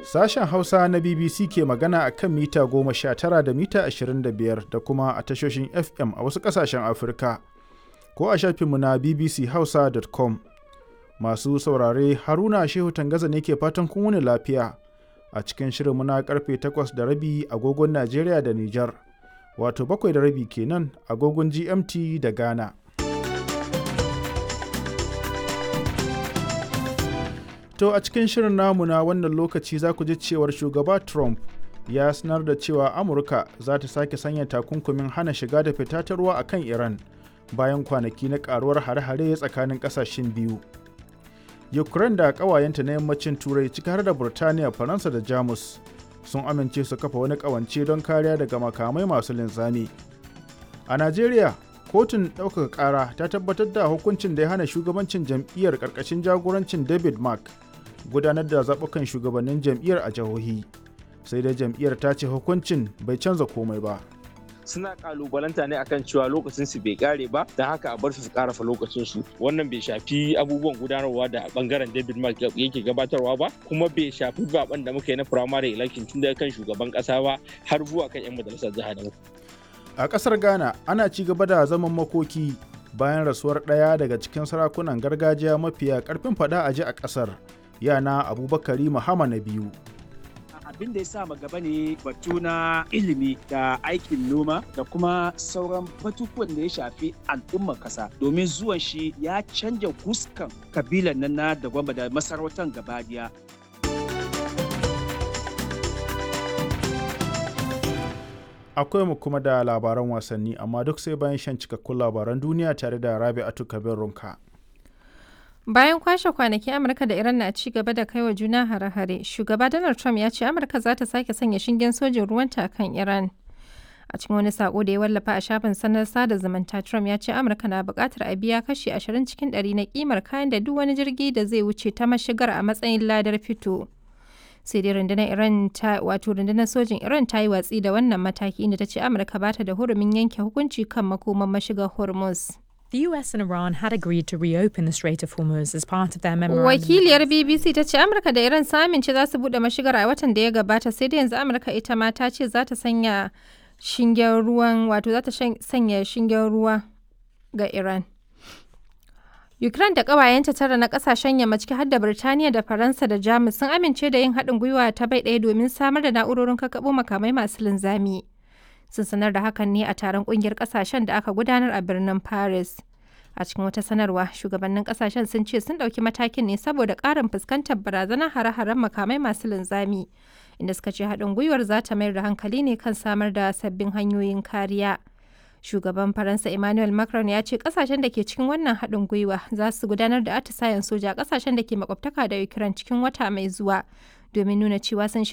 Sashen Hausa na BBC ke magana a kan mita 19 da mita 25 da kuma a tashoshin FM a wasu ƙasashen Afirka, ko a shafinmu na bbchausa.com. Masu saurare Haruna Shehu Tangaza ne ke fatan kun wuni lafiya a cikin shirinmu na karfe 8 da rabi agogon Najeriya da Nijar, wato bakwai da rabi kenan agogon GMT da Ghana. To a cikin shirin namu na wannan lokaci za ku ji cewar shugaba Trump ya sanar da cewa Amurka za ta sake sanya takunkumin hana shiga da fita ta ruwa a kan Iran bayan kwanaki na karuwar hare-hare tsakanin kasashen biyu. Ukraine da ƙawayenta na yammacin Turai ciki har da Burtaniya, Faransa da Jamus sun amince su kafa wani ƙawance don kariya daga makamai masu linzami. A Najeriya, kotun ɗaukaka ƙara ta tabbatar da hukuncin da ya hana shugabancin jam'iyyar ƙarƙashin jagorancin David Mark gudanar da zaɓukan shugabannin jam'iyyar a jihohi sai dai jam'iyyar ta ce hukuncin bai canza komai ba suna kalubalanta ne akan cewa lokacin su bai kare ba don haka a bar su su karafa lokacin su wannan bai shafi abubuwan gudanarwa da bangaren David Mark yake gabatarwa ba kuma bai shafi zaben da muka yi na primary election tun daga kan shugaban kasa ba har zuwa kan yan majalisar jiha da a ƙasar Ghana ana ci gaba da zaman makoki bayan rasuwar ɗaya daga cikin sarakunan gargajiya mafiya ƙarfin faɗa a ji a ƙasar yana abubakari muhammad na biyu abin da ya sa gaba ne batu na ilimi da aikin noma da kuma sauran batutuwan da ya shafi al'ummar kasa domin zuwan shi ya canja huskan kabilan nan na da gwamba da masarautar gabadiya akwai mu kuma da labaran wasanni amma duk sai bayan shan cikakkun labaran duniya tare da rabi'atu kabir runka Bayan kwashe kwanaki Amurka da Iran na ci gaba da kaiwa juna hare-hare, shugaba Donald Trump ya ce Amurka za ta sake sanya shingen sojin ruwanta kan Iran. A cikin wani sako da ya wallafa a shafin sanar sada zumunta, Trump ya ce Amurka na buƙatar a biya kashi 20 cikin 100 na kimar kayan da duk wani jirgi da zai wuce ta mashigar a matsayin ladar fito. Sai dai rundunar Iran ta wato rundunar sojin Iran ta yi watsi da wannan mataki inda ta ce Amurka ba ta da hurumin yanke hukunci kan makoman mashigar Hormuz. The US and Iran had agreed to reopen the Strait of Hormuz as part of their memorandum. Wakiliyar BBC ta ce Amurka da Iran sun amince za su bude mashigar a watan da ya gabata sai da yanzu Amurka ita ma ta ce za ta sanya shingen ruwan wato za ta sanya shingen ruwa ga Iran. Ukraine da ƙawayenta tara na ƙasashen yamma ciki har da Birtaniya da Faransa da Jamus sun amince da yin haɗin gwiwa ta bai ɗaya domin samar da na'urorin kakkaɓo makamai masu linzami. sun sanar da hakan ne a taron kungiyar kasashen da aka gudanar a birnin paris a cikin wata sanarwa shugabannin kasashen sun ce sun ɗauki matakin ne saboda ƙarin fuskantar barazanar hare-haren makamai masu linzami inda suka ce haɗin gwiwar za ta mayar da hankali ne kan samar da sabbin hanyoyin kariya shugaban faransa emmanuel macron ya ce kasashen da ke cikin wannan haɗin gwiwa za su gudanar da atisayen soja kasashen da ke makwabtaka da ukraine cikin wata mai zuwa domin nuna cewa sun